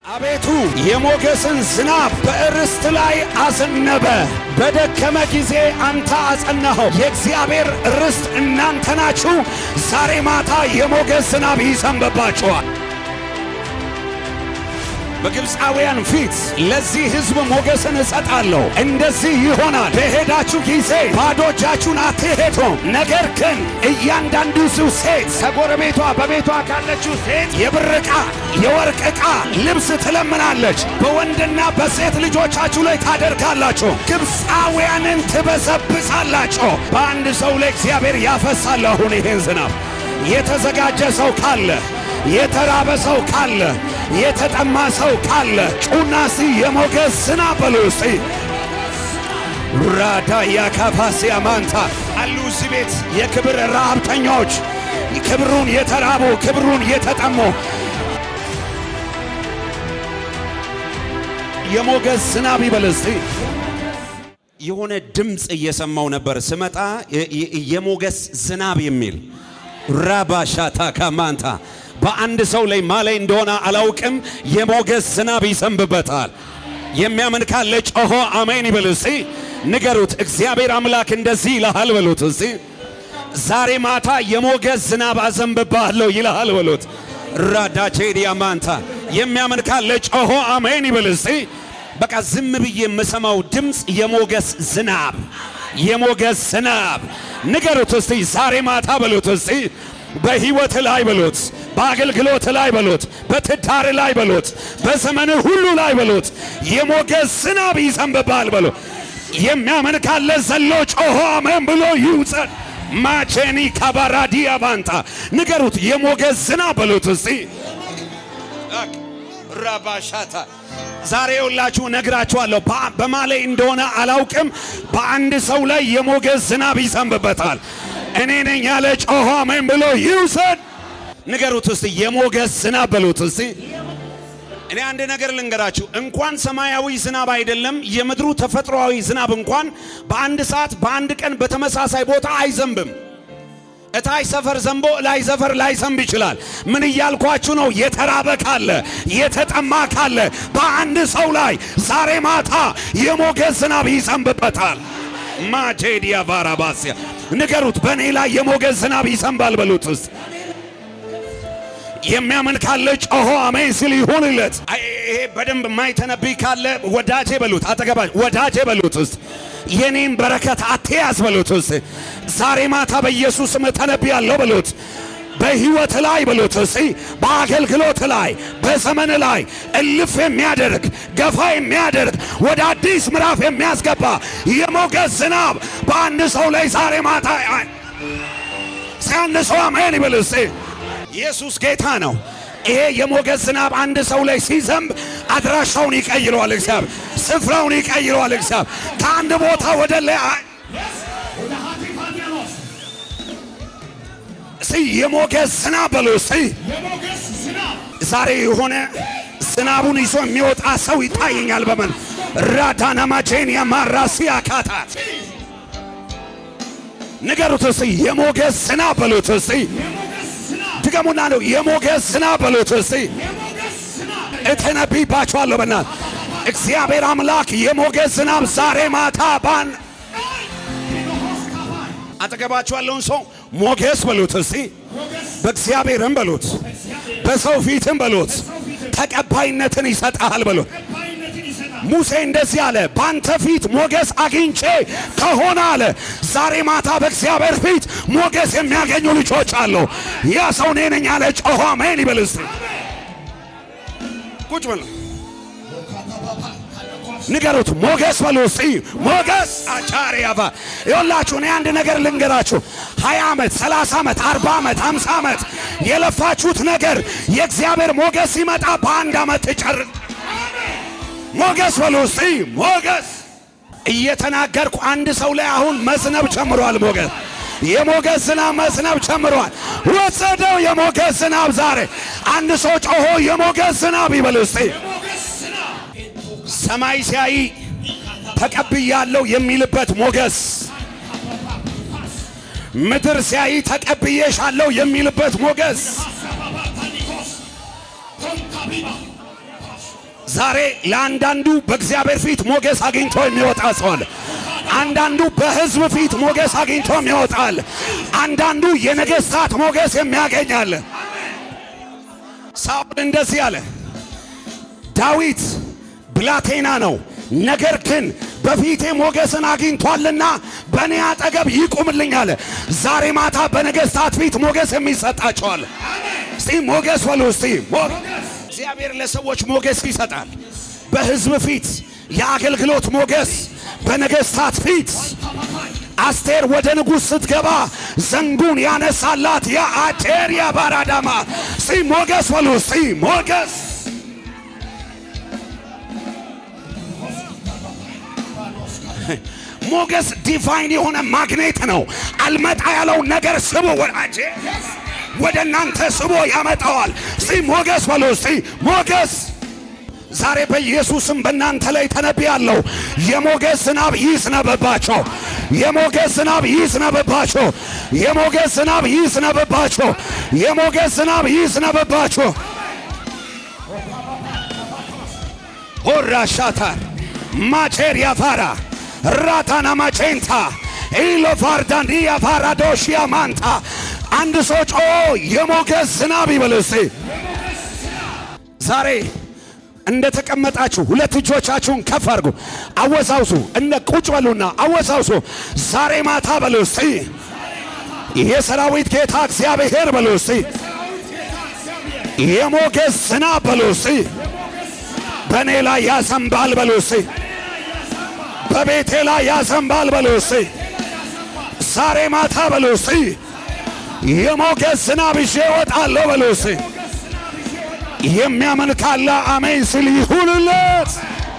አቤቱ የሞገስን ዝናብ በእርስት ላይ አዘነበ። በደከመ ጊዜ አንተ አጸናኸው። የእግዚአብሔር ርስት እናንተ ናችሁ። ዛሬ ማታ የሞገስ ዝናብ ይዘንብባችኋል። በግብፃውያን ፊት ለዚህ ሕዝብ ሞገስን እሰጣለሁ። እንደዚህ ይሆናል። በሄዳችሁ ጊዜ ባዶ እጃችሁን አትሄዱም። ነገር ግን እያንዳንዱ ሰው ሴት ከጎረቤቷ በቤቷ ካለችው ሴት የብር ዕቃ፣ የወርቅ ዕቃ፣ ልብስ ትለምናለች። በወንድና በሴት ልጆቻችሁ ላይ ታደርጋላችሁ። ግብፃውያንን ትበዘብዛላችሁ። በአንድ ሰው ላይ እግዚአብሔር ያፈሳል። አሁን ይሄን ዝናብ የተዘጋጀ ሰው ካለ የተራበ ሰው ካለ የተጠማ ሰው ካለ ጩና ሲ የሞገስ ዝናብ በሉ እስቲ ራዳ ያካፋሲያ ማንታ አሉ እዚህ ቤት የክብር ረሃብተኞች ክብሩን የተራቡ ክብሩን የተጠሙ የሞገስ ዝናብ ይበል እስቲ። የሆነ ድምፅ እየሰማው ነበር ስመጣ የሞገስ ዝናብ የሚል ራባሻታ ካማንታ በአንድ ሰው ላይ ማላይ እንደሆነ አላውቅም። የሞገስ ዝናብ ይዘንብበታል። የሚያምን ካለ ጮሆ አሜን ይበል እስቲ። ንገሩት፣ እግዚአብሔር አምላክ እንደዚህ ይልሃል በሉት እስቲ። ዛሬ ማታ የሞገስ ዝናብ አዘንብብሃለሁ ይልሃል በሉት። ራዳቼዲያ ማንታ የሚያምን ካለ ጮሆ አሜን ይበል እስቲ። በቃ ዝም ብዬ የምሰማው ድምፅ የሞገስ ዝናብ የሞገስ ዝናብ ንገሩት እስቲ። ዛሬ ማታ በሉት እስቲ በህይወት ላይ በሉት፣ በአገልግሎት ላይ በሉት፣ በትዳር ላይ በሉት፣ በዘመን ሁሉ ላይ በሉት። የሞገስ ዝናብ ይዘንብብሃል በሉ። የሚያምን ካለ ዘሎ ጮሆ አሜን ብሎ ይውጸን። ማቼኒ ካባራዲያ ባንታ ንገሩት፣ የሞገስ ዝናብ በሉት እስቲ ራባሻታ ዛሬ ሁላችሁ ነግራችኋለሁ። በማላይ እንደሆነ አላውቅም። በአንድ ሰው ላይ የሞገስ ዝናብ ይዘንብበታል። እኔ ነኝ ያለ ጮሆ አሜን ብሎ ይውሰድ። ንገሩት እስቲ የሞገስ ዝናብ በሉት እስቲ። እኔ አንድ ነገር ልንገራችሁ፣ እንኳን ሰማያዊ ዝናብ አይደለም የምድሩ ተፈጥሯዊ ዝናብ እንኳን በአንድ ሰዓት በአንድ ቀን በተመሳሳይ ቦታ አይዘንብም። እታች ሰፈር ዘንቦ ላይ ሰፈር ላይ ዘንብ ይችላል። ምን እያልኳችሁ ነው? የተራበ ካለ የተጠማ ካለ በአንድ ሰው ላይ ዛሬ ማታ የሞገስ ዝናብ ይዘንብበታል። ማጄዲያ ቫራባሲያ ንገሩት፣ በእኔ ላይ የሞገስ ዝናብ ይዘንባል በሉት ውስጥ የሚያምን ካለ ጮሆ አሜን ሲል ይሁንለት። ይሄ በደንብ የማይተነብይ ካለ ወዳጄ በሉት፣ አጠገባ ወዳጄ በሉት ውስጥ የኔን በረከት አትያዝ በሉት ውስጥ ዛሬ ማታ በኢየሱስ ስም ተነብያለሁ በሉት። በህይወት ላይ በሉት እስቲ በአገልግሎት ላይ በዘመን ላይ እልፍ የሚያደርግ ገፋ የሚያደርግ ወደ አዲስ ምዕራፍ የሚያስገባ የሞገስ ዝናብ በአንድ ሰው ላይ ዛሬ ማታ ሲያንድ ሰው አሜን ይበል እስቲ። ኢየሱስ ጌታ ነው። ይሄ የሞገስ ዝናብ አንድ ሰው ላይ ሲዘንብ አድራሻውን ይቀይረዋል እግዚአብሔር፣ ስፍራውን ይቀይረዋል እግዚአብሔር ከአንድ ቦታ ወደ ላይ እስቲ የሞገስ ዝናብ በሉ እስቲ። ዛሬ የሆነ ዝናቡን ይዞ የሚወጣ ሰው ይታየኛል። በመን ራዳናማቼን ያማራሲ አካታት ንገሩት እስቲ የሞገስ ዝናብ በሉት እስቲ። ድገሙና ነው የሞገስ ዝናብ በሉት እስቲ። እተነብይባችኋለሁ በናት እግዚአብሔር አምላክ የሞገስ ዝናብ ዛሬ ማታ ባን አጠገባችሁ ያለውን ሰው ሞገስ በሉት እስቲ። በእግዚአብሔርም በሉት፣ በሰው ፊትም በሉት፣ ተቀባይነትን ይሰጣል በሉት። ሙሴ እንደዚህ አለ፣ ባንተ ፊት ሞገስ አግኝቼ ከሆነ አለ ዛሬ ማታ በእግዚአብሔር ፊት ሞገስ የሚያገኙ ልጆች አሉ። ያ ሰው እኔ ነኝ አለ። ጮሆ አሜን ይበል እስቲ። ቁጭ በሉ ንገሩት፣ ሞገስ በሉ እስቲ። ሞገስ አቻሪያባ ይኸውላችሁ፣ እኔ አንድ ነገር ልንገራችሁ። ሀያ ዓመት ሰላሳ ዓመት አርባ ዓመት ሃምሳ ዓመት የለፋችሁት ነገር የእግዚአብሔር ሞገስ ሲመጣ በአንድ ዓመት ትጨርስ ሞገስ በሉ እስቲ ሞገስ እየተናገርኩ አንድ ሰው ላይ አሁን መዝነብ ጀምሯል። ሞገስ የሞገስ ዝናብ መዝነብ ጀምሯል። ወሰደው የሞገስ ዝናብ ዛሬ አንድ ሰው ጮሆ የሞገስ ዝናብ ይበል እስቲ። ሰማይ ሲያይ ተቀብያለሁ የሚልበት ሞገስ፣ ምድር ሲያይ ተቀብዬሻለሁ የሚልበት ሞገስ ዛሬ ለአንዳንዱ በእግዚአብሔር ፊት ሞገስ አግኝቶ የሚወጣ ሰው አለ። አንዳንዱ በሕዝብ ፊት ሞገስ አግኝቶ የሚወጣል። አንዳንዱ የነገሥታት ሞገስ የሚያገኛል። ሳኦል እንደዚህ አለ፣ ዳዊት ብላቴና ነው፣ ነገር ግን በፊቴ ሞገስን አግኝቷልና በእኔ አጠገብ ይቁምልኝ አለ። ዛሬ ማታ በነገሥታት ፊት ሞገስ የሚሰጣቸዋል። እስቲ ሞገስ በሉ እስቲ እግዚአብሔር ለሰዎች ሞገስ ይሰጣል። በሕዝብ ፊት የአገልግሎት ሞገስ፣ በነገሥታት ፊት አስቴር ወደ ንጉሥ ስትገባ ዘንጉን ያነሳላት የአቴር የባራዳማ እስቲ ሞገስ በሉ እስቲ ሞገስ ሞገስ ዲቫይን የሆነ ማግኔት ነው። አልመጣ ያለውን ነገር ስቦ ወዳጄ ወደ እናንተ ስቦ ያመጣዋል። እስቲ ሞገስ በሉ እስቲ ሞገስ ዛሬ በኢየሱስም በእናንተ ላይ ተነብያለሁ። የሞገስ ዝናብ ይዝነብባቸው። የሞገስ ዝናብ ይዝነብባቸው። የሞገስ ዝናብ ይዝነብባቸው። የሞገስ ዝናብ ይዝነብባቸው። ሆራ ሻታር ማቼር ያፋራ ራታና ማቼንታ ኢሎ ፋርዳንዲ ያፋራ ዶሽያ ማንታ አንድ ሰው ጮ የሞገስ ዝናብ ይበል እስቲ ዛሬ እንደ ተቀመጣችሁ ሁለት እጆቻችሁን ከፍ አድርጉ፣ አወሳውሱ። እንደ ቁጭ በሉና አወሳውሱ። ዛሬ ማታ በሉ እስቲ የሰራዊት ጌታ እግዚአብሔር በሉ እስቲ የሞገስ ዝናብ በሉ እስቲ በእኔ ላይ ያዘንባል በሉ እስቲ በቤቴ ላይ ያዘንባል በሉ እስቲ ዛሬ ማታ በሉ እስቲ የሞገስ ዝናብ ይዤ እወጣለሁ በሉ እስቲ የሚያምን ካለ አሜን ሲል ይሁንለት።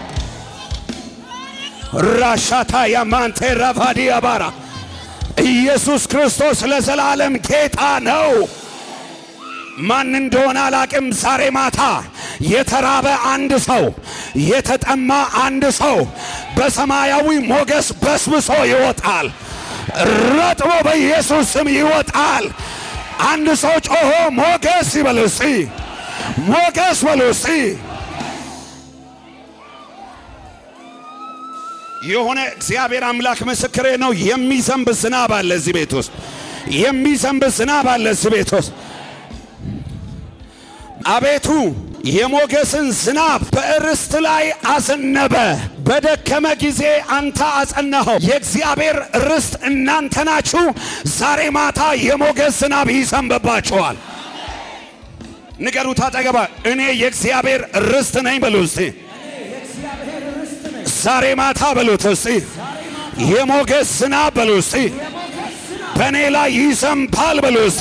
ራሻታ ያማንቴ ራፋዲ አባራ ኢየሱስ ክርስቶስ ለዘላለም ጌታ ነው። ማን እንደሆነ አላቅም። ዛሬ ማታ የተራበ አንድ ሰው፣ የተጠማ አንድ ሰው በሰማያዊ ሞገስ በስብሶ ይወጣል። ረጥቦ በኢየሱስ ስም ይወጣል። አንድ ሰው ጮሆ ሞገስ ይበል እስቲ ሞገስ በሉ እስቲ። የሆነ እግዚአብሔር አምላክ ምስክሬ ነው። የሚዘንብ ዝናብ አለ እዚህ ቤት ውስጥ፣ የሚዘንብ ዝናብ አለ እዚህ ቤት ውስጥ። አቤቱ የሞገስን ዝናብ በእርስት ላይ አዘነበ። በደከመ ጊዜ አንተ አጸናኸው። የእግዚአብሔር ርስት እናንተ ናችሁ። ዛሬ ማታ የሞገስ ዝናብ ይዘንብባችኋል። ንገሩት አጠገባ እኔ የእግዚአብሔር ርስት ነኝ በሉ እስቲ። ዛሬ ማታ በሉት እስቲ የሞገስ ዝናብ በሉ እስቲ በእኔ ላይ ይዘንባል በሉ እስቲ።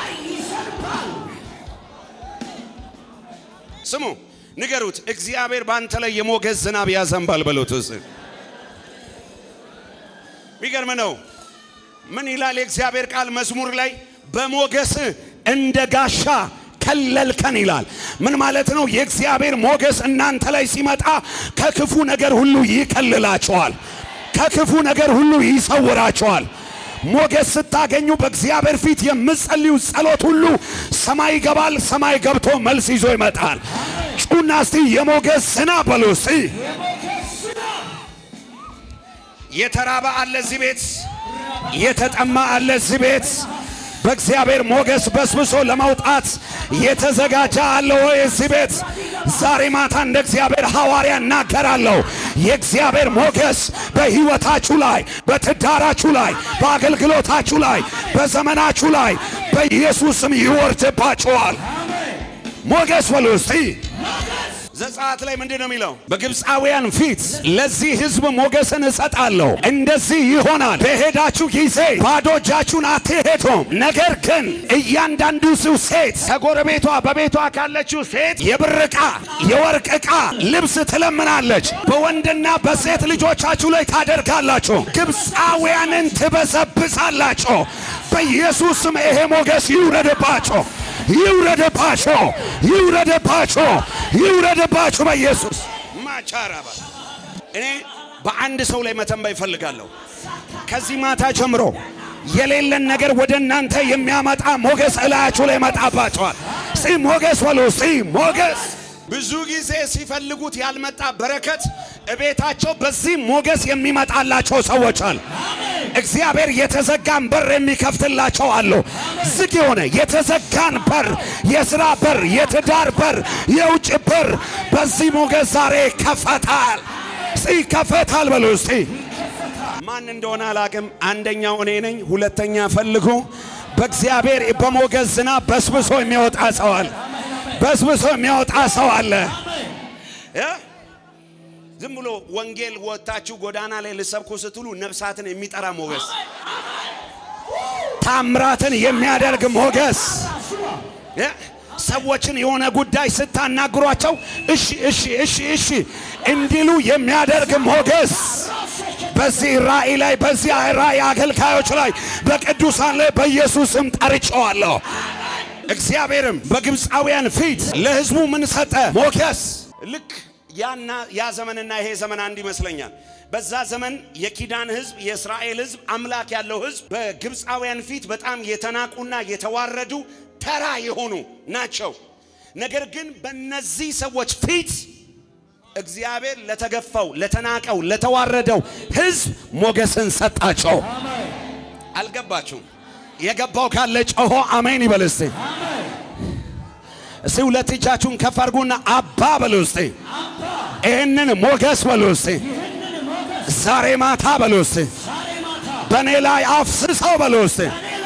ስሙ ንገሩት እግዚአብሔር በአንተ ላይ የሞገስ ዝናብ ያዘንባል በሉት እስቲ። ሚገርም ነው። ምን ይላል የእግዚአብሔር ቃል መዝሙር ላይ በሞገስ እንደ ጋሻ ከለልከን ይላል። ምን ማለት ነው? የእግዚአብሔር ሞገስ እናንተ ላይ ሲመጣ ከክፉ ነገር ሁሉ ይከልላቸዋል፣ ከክፉ ነገር ሁሉ ይሰውራቸዋል። ሞገስ ስታገኙ በእግዚአብሔር ፊት የምትጸልዩ ጸሎት ሁሉ ሰማይ ይገባል። ሰማይ ገብቶ መልስ ይዞ ይመጣል። ጩና እስቲ የሞገስ ዝናብ በሉ እስቲ። የተራበ አለ እዚህ ቤት፣ የተጠማ አለ እዚህ ቤት በእግዚአብሔር ሞገስ በስብሶ ለመውጣት የተዘጋጀ አለ ወይ እዚህ ቤት? ዛሬ ማታ እንደ እግዚአብሔር ሐዋርያ እናገራለሁ። የእግዚአብሔር ሞገስ በሕይወታችሁ ላይ፣ በትዳራችሁ ላይ፣ በአገልግሎታችሁ ላይ፣ በዘመናችሁ ላይ በኢየሱስ ስም ይወርድባችኋል። ሞገስ በሉ እስቲ። ዘጸአት ላይ ምንድን ነው የሚለው? በግብፃውያን ፊት ለዚህ ሕዝብ ሞገስን እሰጣለሁ። እንደዚህ ይሆናል፣ በሄዳችሁ ጊዜ ባዶ እጃችሁን አትሄዱም። ነገር ግን እያንዳንዱ ሰው ሴት ከጎረቤቷ በቤቷ ካለችው ሴት የብር ዕቃ፣ የወርቅ ዕቃ፣ ልብስ ትለምናለች። በወንድና በሴት ልጆቻችሁ ላይ ታደርጋላችሁ። ግብፃውያንን ትበዘብዛላችሁ። በኢየሱስ ስም ይሄ ሞገስ ይውረድባቸው ይውረድባቸው ይውረድባቸው ይውረድባቸው በኢየሱስ ማቻራባ እኔ በአንድ ሰው ላይ መተንበይ እፈልጋለሁ። ከዚህ ማታ ጀምሮ የሌለን ነገር ወደ እናንተ የሚያመጣ ሞገስ እላያችሁ ላይ መጣባቸዋል። ሲ ሞገስ በሉ ሲ ሞገስ ብዙ ጊዜ ሲፈልጉት ያልመጣ በረከት እቤታቸው በዚህ ሞገስ የሚመጣላቸው ሰዎች አሉ። እግዚአብሔር የተዘጋን በር የሚከፍትላቸው አሉ። ዝግ የሆነ የተዘጋን በር፣ የስራ በር፣ የትዳር በር፣ የውጭ በር በዚህ ሞገስ ዛሬ ይከፈታል። ይከፈታል በሉ እስቲ። ማን እንደሆነ አላቅም። አንደኛው እኔ ነኝ። ሁለተኛ ፈልጉ። በእግዚአብሔር በሞገስ ዝናብ በስብሶ የሚወጣ ሰው አለ። በስብሶ የሚወጣ ሰው አለ። እ? ዝም ብሎ ወንጌል ወጥታችሁ ጎዳና ላይ ልሰብኩ ስትሉ ነፍሳትን የሚጠራ ሞገስ፣ ታምራትን የሚያደርግ ሞገስ እ? ሰዎችን የሆነ ጉዳይ ስታናግሯቸው እሺ እሺ እሺ እሺ እንዲሉ የሚያደርግ ሞገስ በዚህ ራእይ ላይ በዚህ ራእይ አገልጋዮች ላይ በቅዱሳን ላይ በኢየሱስ ስም ጠርጨዋለሁ። እግዚአብሔርም በግብፃውያን ፊት ለሕዝቡ ምን ሰጠ? ሞገስ። ልክ ያና ያ ዘመንና ይሄ ዘመን አንድ ይመስለኛል። በዛ ዘመን የኪዳን ሕዝብ የእስራኤል ሕዝብ አምላክ ያለው ሕዝብ በግብፃውያን ፊት በጣም የተናቁና የተዋረዱ ተራ የሆኑ ናቸው። ነገር ግን በእነዚህ ሰዎች ፊት እግዚአብሔር ለተገፋው፣ ለተናቀው፣ ለተዋረደው ሕዝብ ሞገስን ሰጣቸው። አልገባችሁም? የገባው ካለ ጮሆ አሜን ይበል እስቲ። እስቲ ሁለት እጃችሁን ከፍ አድርጉና አባ በሉ እስቲ። ይህንን ሞገስ በሉ እስቲ። ዛሬ ማታ በሉ እስቲ። በእኔ ላይ አፍስሰው በሉ እስቲ።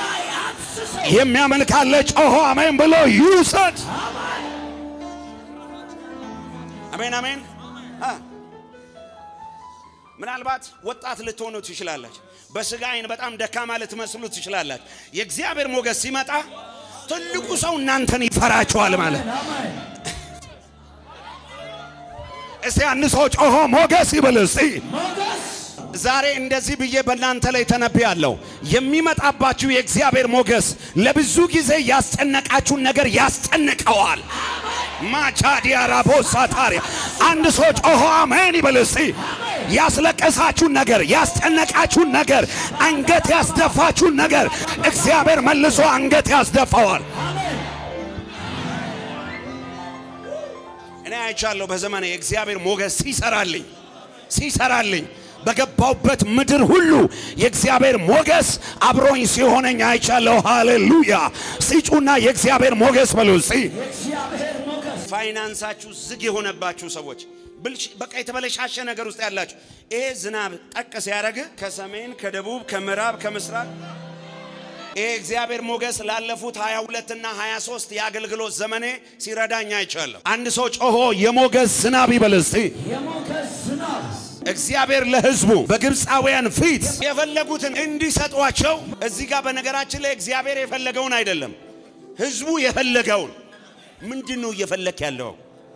የሚያምን ካለ ጮሆ አሜን ብሎ ይውሰድ። አሜን አሜን። አ ምናልባት ወጣት ልትሆኑ ትችላላችሁ። በስጋ አይን በጣም ደካማ ልትመስሉ ትችላላችሁ። የእግዚአብሔር ሞገስ ሲመጣ ትልቁ ሰው እናንተን ይፈራችኋል ማለት እስቲ አንድ ሰው ጮሆ ሞገስ ይበል እስቲ። ዛሬ እንደዚህ ብዬ በእናንተ ላይ ተነብያለሁ። የሚመጣባችሁ የእግዚአብሔር ሞገስ ለብዙ ጊዜ ያስጨነቃችሁን ነገር ያስጨንቀዋል። ማቻዲያ ራቦሳ ታሪያ አንድ ሰው ጮሆ አሜን ይበል እስቲ። ያስለቀሳችሁን ነገር፣ ያስጨነቃችሁን ነገር፣ አንገት ያስደፋችሁን ነገር እግዚአብሔር መልሶ አንገት ያስደፋዋል። እኔ አይቻለሁ በዘመኔ የእግዚአብሔር ሞገስ ሲሰራልኝ ሲሰራልኝ በገባውበት ምድር ሁሉ የእግዚአብሔር ሞገስ አብሮኝ ሲሆነኝ አይቻለሁ። ሃሌሉያ! ሲጩና የእግዚአብሔር ሞገስ በሉ እስቲ። ፋይናንሳችሁ ዝግ የሆነባችሁ ሰዎች ብልሽ በቃ የተበለሻሸ ነገር ውስጥ ያላችሁ ይሄ ዝናብ ጠቅ ሲያደርግ ከሰሜን ከደቡብ ከምዕራብ ከምስራቅ ይሄ እግዚአብሔር ሞገስ ላለፉት 22 እና 23 የአገልግሎት ዘመኔ ሲረዳኝ አይቻለሁ። አንድ ሰው ጮሆ የሞገስ ዝናብ ይበል እስቲ። እግዚአብሔር ለሕዝቡ በግብፃውያን ፊት የፈለጉትን እንዲሰጧቸው እዚህ ጋር በነገራችን ላይ እግዚአብሔር የፈለገውን አይደለም፣ ሕዝቡ የፈለገውን ምንድን ነው እየፈለክ ያለው?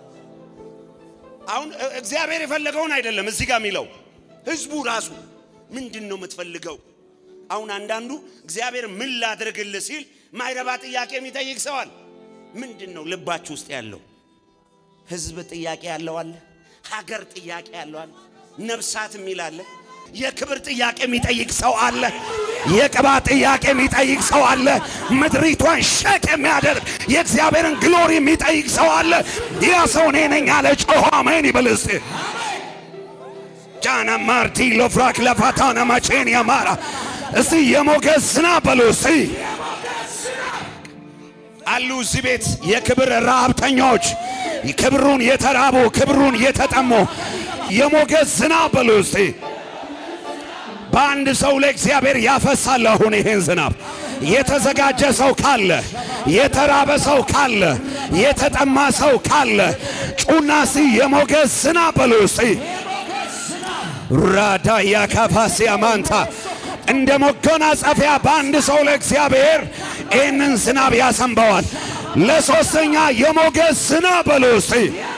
አሁን እግዚአብሔር የፈለገውን አይደለም እዚህ ጋር የሚለው ሕዝቡ ራሱ ምንድን ነው የምትፈልገው? አሁን አንዳንዱ እግዚአብሔር ምን ላድርግልህ ሲል ማይረባ ጥያቄ የሚጠይቅ ሰዋል። ምንድን ነው ልባችሁ ውስጥ ያለው? ሕዝብ ጥያቄ ያለው አለ፣ ሀገር ጥያቄ ያለው አለ፣ ነፍሳት የሚል አለ። የክብር ጥያቄ የሚጠይቅ ሰው አለ። የቅባት ጥያቄ የሚጠይቅ ሰው አለ። ምድሪቷን ሸቅ የሚያደርግ የእግዚአብሔርን ግሎሪ የሚጠይቅ ሰው አለ። ያ ሰው እኔ ነኝ አለ። ጮሆ አሜን ይበል እስቲ። ጃና ማርቲ ሎፍራክ ለፋታና ማቼን ያማራ እስቲ የሞገስ ዝናብ በሉ እስቲ። አሉ እዚህ ቤት የክብር ረሃብተኞች ክብሩን የተራቡ ክብሩን የተጠሙ የሞገስ ዝናብ በሉ እስቲ። በአንድ ሰው ላይ እግዚአብሔር ያፈሳል። አሁን ይሄን ዝናብ የተዘጋጀ ሰው ካለ፣ የተራበ ሰው ካለ፣ የተጠማ ሰው ካለ ጩና እስቲ የሞገስ ዝናብ በሉ እስቲ። ራዳ ያካፋሲያ ማንታ እንደ መጎናጸፊያ በአንድ ሰው ላይ እግዚአብሔር ይህንን ዝናብ ያሰንበዋል። ለሶስተኛ የሞገስ ዝናብ በሉ እስቲ።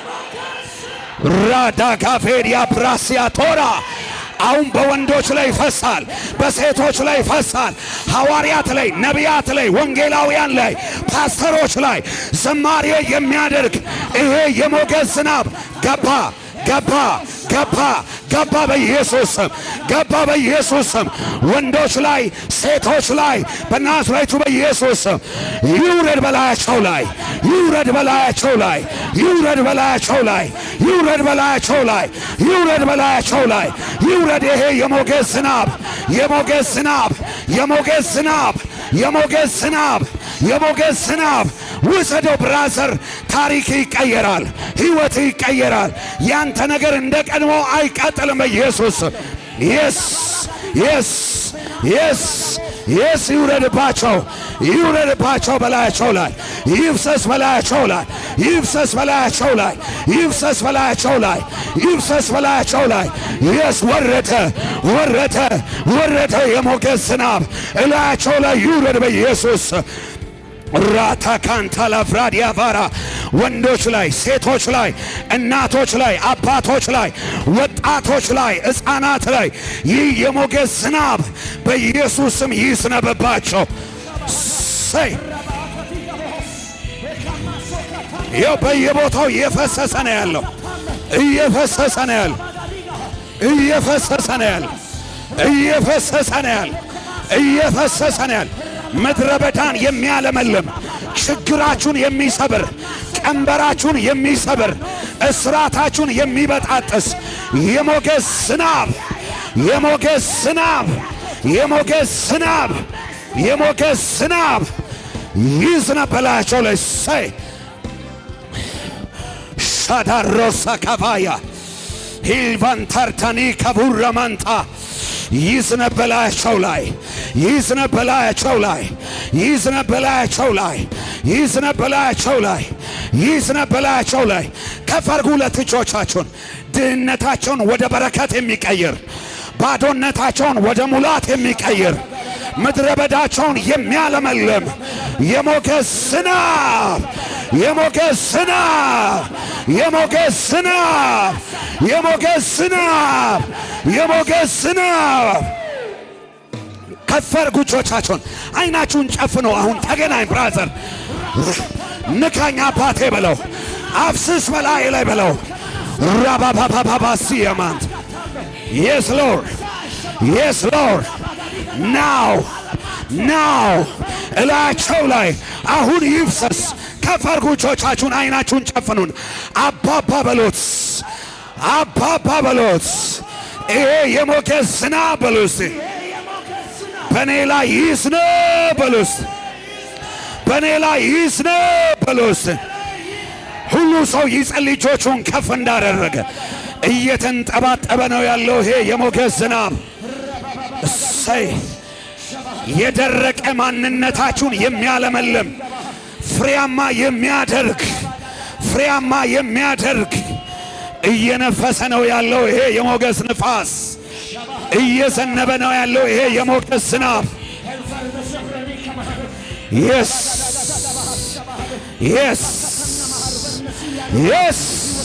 ራዳ ካፌዲያ ብራሲያ ቶራ አሁን በወንዶች ላይ ይፈሳል፣ በሴቶች ላይ ይፈሳል፣ ሐዋርያት ላይ፣ ነቢያት ላይ፣ ወንጌላውያን ላይ፣ ፓስተሮች ላይ ዝማሬ የሚያደርግ ይሄ የሞገስ ዝናብ ገባ ገባ ገባ ገባ በኢየሱስ ስም ገባ በኢየሱስ ስም ወንዶች ላይ ሴቶች ላይ በናዝሬቱ በኢየሱስ ስም ይውረድ በላያቸው ላይ ይውረድ በላያቸው ላይ ይውረድ በላያቸው ላይ ይውረድ በላያቸው ላይ ይውረድ በላያቸው ላይ ይውረድ ይሄ የሞገስ ዝናብ የሞገስ ዝናብ የሞገስ ዝናብ የሞገስ ዝናብ የሞገስ ዝናብ ውሰደው ብራዘር። ታሪክ ይቀየራል፣ ህይወት ይቀየራል። ያንተ ነገር እንደ ቀድሞ አይቀጥልም በኢየሱስ የስ የስ የስ የስ ይውረድባቸው ይውረድባቸው በላያቸው ላይ ይፍሰስ በላያቸው ላይ ይፍሰስ በላያቸው ላይ ይፍሰስ በላያቸው ላይ ይፍሰስ በላያቸው ላይ የስ ወረደ ወረደ ወረደ የሞገስ ዝናብ እላያቸው ላይ ይውረድ በኢየሱስ ራታ ካንታ ላፍራዲያ ቫራ ወንዶች ላይ ሴቶች ላይ እናቶች ላይ አባቶች ላይ ወጣቶች ላይ ሕፃናት ላይ ይህ የሞገስ ዝናብ በኢየሱስ ስም ይዝነብባቸው። ሰይ ይኸው በየቦታው እየፈሰሰ ነው ያለው፣ እየፈሰሰ ነው ያለው፣ እየፈሰሰ ነው ያለው፣ እየፈሰሰ ነው ያለው፣ እየፈሰሰ ነው ያለው። ምድረ በዳን የሚያለመልም ችግራችሁን የሚሰብር ቀንበራችሁን የሚሰብር እስራታችሁን የሚበጣጥስ የሞገስ ዝናብ የሞገስ ዝናብ የሞገስ ዝናብ የሞገስ ዝናብ ይዝነብ በላያቸው ላይ ሰይ ሻዳሮሳ ካቫያ ሂልቫንታርታኒ ከቡረ ማንጣ ይዝነብ በላያቸው ላይ ይዝነብ በላያቸው ላይ ይዝነብ በላያቸው ላይ ይዝነብ በላያቸው ላይ ይዝነብ በላያቸው ላይ ከፍ አድርጉ ሁለት እጆቻችሁን። ድህነታቸውን ወደ በረከት የሚቀይር ባዶነታቸውን ወደ ሙላት የሚቀይር ምድረ በዳቸውን የሚያለመልም የሞገስ ዝናብ የሞገስ ዝናብ የሞገስ ዝናብ የሞገስ ዝናብ የሞገስ ዝናብ ከፍ አድርጉ እጆቻችሁን። አይናችሁን ጨፍኖ አሁን ተገናኝ ብራዘር ንካኝ አባቴ በለው አፍስስ በላይ ላይ በለው ራባባባባሲ የማንት የስ ሎርድ የስ ሎርድ ናው ናው እላያቸው ላይ አሁን ይፍሰስ። ከፍ አድርጉ እጆቻችሁን፣ አይናችሁን ጨፍኑን። አባባ በሎት አባባ በሎት ይሄ የሞገስ ዝናብ በሉ እስቲ በእኔ ላይ ይዝነብ በሉ እስቲ በእኔ ላይ ይዝነብ በሉ እስቲ ሁሉ ሰው ይጸልይ እጆቹን ከፍ እንዳደረገ እየተንጠባጠበ ነው ያለው ይሄ የሞገስ ዝናብ። እሰይ የደረቀ ማንነታችሁን የሚያለመልም ፍሬያማ የሚያደርግ ፍሬያማ የሚያደርግ እየነፈሰ ነው ያለው ይሄ የሞገስ ንፋስ። እየዘነበ ነው ያለው ይሄ የሞገስ ዝናብ። የስ የስ የስ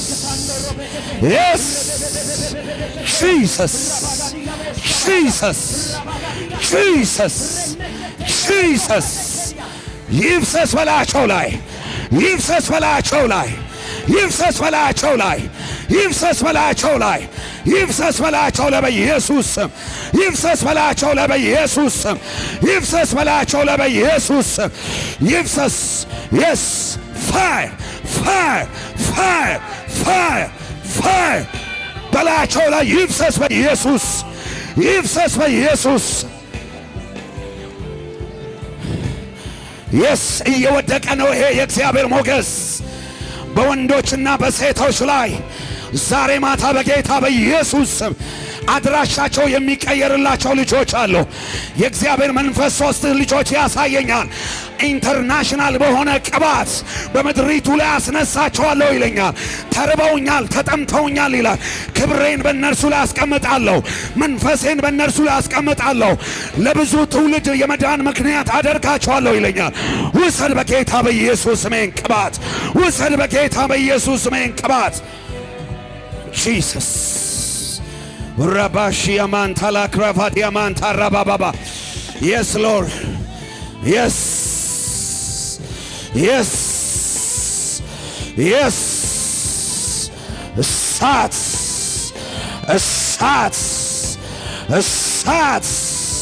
የስ ጂሰስ ጂሰስ ጂሰስ ጂሰስ ይፍሰስ በላያቸው ላይ ይፍሰስ በላያቸው ላይ ይፍሰስ በላያቸው ላይ ይፍሰስ በላያቸው ላይ ይፍሰስ በላያቸው ላይ በኢየሱስ ስም ይፍሰስ በላያቸው ላይ በኢየሱስ ስም ይፍሰስ በላያቸው ላይ በኢየሱስ ስም ይፍሰስ የስ ፋየር ፋየር ፋየር ፋየር ፋየር በላያቸው ላይ ይፍሰስ በኢየሱስ ይፍሰስ በኢየሱስ የስ እየወደቀ ነው ይሄ የእግዚአብሔር ሞገስ በወንዶችና በሴቶች ላይ ዛሬ ማታ በጌታ በኢየሱስ ስም አድራሻቸው የሚቀየርላቸው ልጆች አሉ። የእግዚአብሔር መንፈስ ሶስት ልጆች ያሳየኛል። ኢንተርናሽናል በሆነ ቅባት በምድሪቱ ላይ አስነሳቸዋለሁ ይለኛል። ተርበውኛል፣ ተጠምተውኛል ይላል። ክብሬን በእነርሱ ላይ አስቀምጣለሁ፣ መንፈሴን በእነርሱ ላይ አስቀምጣለሁ፣ ለብዙ ትውልድ የመዳን ምክንያት አደርጋቸዋለሁ ይለኛል። ውሰድ በጌታ በኢየሱስ ስሜን ቅባት፣ ውሰድ በጌታ በኢየሱስ ስሜን ቅባት ጂሰስ ረባሽ ያማንታ ላክራፋት ያማንታ ራባባባ የስ ሎርድ የስ የስ የስ እሳት እሳት እሳት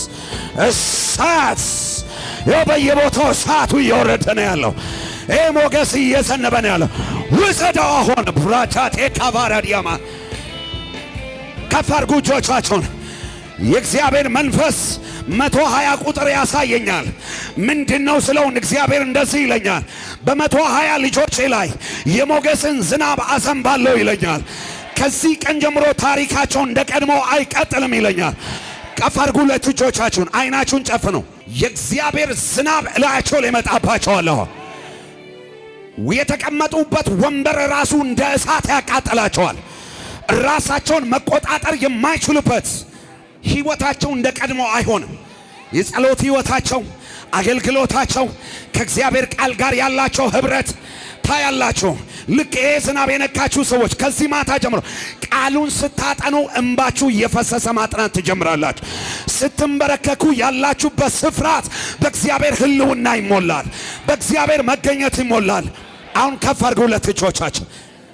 እሳት ይኸው በየቦታው እሳቱ እየወረደ ነው ያለው። ይህ ሞገስ እየዘነበ ነው ያለው። ውሰደው አሁን ብራቻቴ ካባራዲያማ ከፍ አድርጉ እጆቻቸውን። የእግዚአብሔር መንፈስ መቶ ሀያ ቁጥር ያሳየኛል። ምንድን ነው ስለውን እግዚአብሔር እንደዚህ ይለኛል፣ በመቶ ሀያ ልጆቼ ላይ የሞገስን ዝናብ አዘንባለሁ ይለኛል። ከዚህ ቀን ጀምሮ ታሪካቸው እንደ ቀድሞ አይቀጥልም ይለኛል። ከፍ አድርጉ ሁለት እጆቻችሁን፣ አይናችሁን ጨፍኑ። የእግዚአብሔር ዝናብ እላያቸው ላይ መጣባቸዋለሁ። የተቀመጡበት ወንበር ራሱ እንደ እሳት ያቃጥላቸዋል። ራሳቸውን መቆጣጠር የማይችሉበት ህይወታቸው እንደ ቀድሞ አይሆንም። የጸሎት ህይወታቸው፣ አገልግሎታቸው፣ ከእግዚአብሔር ቃል ጋር ያላቸው ህብረት ታያላችሁ። ልክ ይሄ ዝናብ የነካችሁ ሰዎች ከዚህ ማታ ጀምሮ ቃሉን ስታጠኑ እንባችሁ እየፈሰሰ ማጥናት ትጀምራላችሁ። ስትንበረከኩ ያላችሁበት ስፍራት በእግዚአብሔር ህልውና ይሞላል፣ በእግዚአብሔር መገኘት ይሞላል። አሁን ከፍ አድርገው ሁለት እጆቻችሁ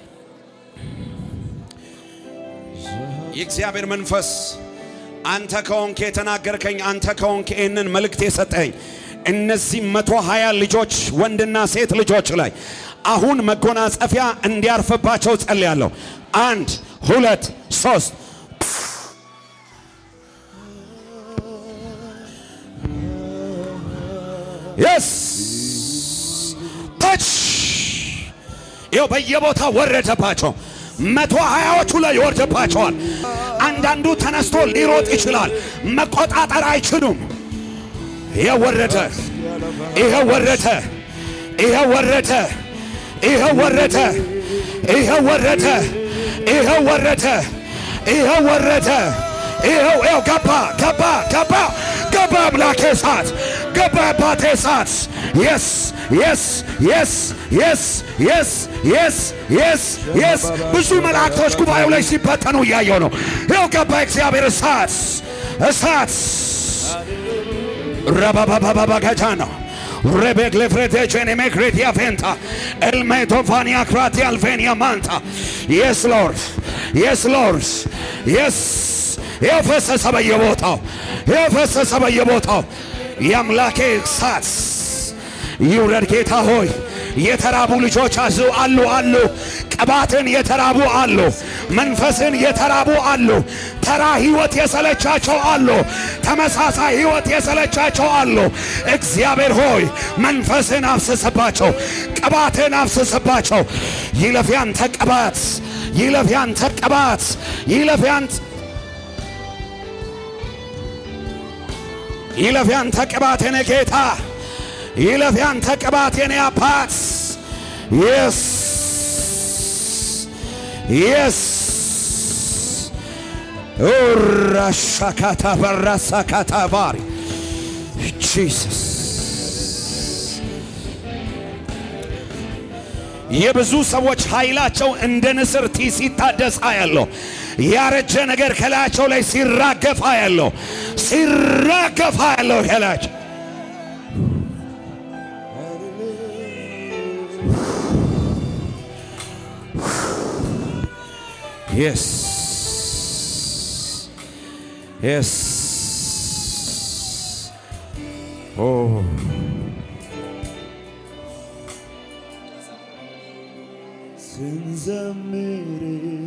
የእግዚአብሔር መንፈስ አንተ ከሆንክ የተናገርከኝ አንተ ከሆንክ ይህንን መልእክት የሰጠኝ እነዚህ መቶ ሀያ ልጆች ወንድና ሴት ልጆች ላይ አሁን መጎናጸፊያ እንዲያርፍባቸው ጸልያለሁ። አንድ ሁለት ሶስት የስ ተች ይኸው በየቦታው ወረደባቸው። መቶ ሀያዎቹ ላይ ይወርድባቸዋል። አንዳንዱ ተነስቶ ሊሮጥ ይችላል፣ መቆጣጠር አይችሉም። ይሄ ወረደ፣ ይሄ ወረደ፣ ይሄ ወረደ፣ ይሄ ወረደ፣ ይሄ ወረደ፣ ይሄ ወረደ፣ ይሄ ወረደ። ይሄው ይሄው ገባ ገባ ገባ ገባ አምላኬ እሳት ገባ አባቴ እሳት የስ የስ የስ የስ የስ የስ የስ የስ ብዙ መላእክቶች ጉባኤው ላይ ሲበተኑ እያየው ነው። ይኸው ገባ እግዚአብሔር እሳት እሳት ረባባባባጋጃ ነው ሬቤክ ለፍሬቴቼን ሜክሬቲያ ፌንታ ኤልሜቶፋኒያ ክራቲ አልፌኒያ ማንታ የስ ሎርድ የስ ሎርድ የስ ይኸው ፈሰሰ በየቦታው ይኸው ፈሰሰ በየቦታው የአምላኬ እሳት ይውረድ ጌታ ሆይ የተራቡ ልጆች አዙ አሉ አሉ ቅባትን የተራቡ አሉ መንፈስን የተራቡ አሉ ተራ ህይወት የሰለቻቸው አሉ ተመሳሳይ ህይወት የሰለቻቸው አሉ እግዚአብሔር ሆይ መንፈስን አፍስስባቸው ቅባትን አፍስስባቸው ይለፍ ያንተ ቅባት ይለፍ ያንተ ቅባት ይለፍ ያንተ ይለፍ ያንተ ቅባት የኔ ጌታ ይለፍ ያንተ ቅባት የኔ አባት የስ የስ ራሻካታ በራሳካታ ባሪ ጂሰስ የብዙ ሰዎች ኃይላቸው እንደ ንስር ቲ ሲታደስ ያለው ያረጀ ነገር ከላያቸው ላይ ሲራገፋ ያለው ሲራገፋ ያለው ከላያቸው Yes. Yes. Oh. ስንዘምር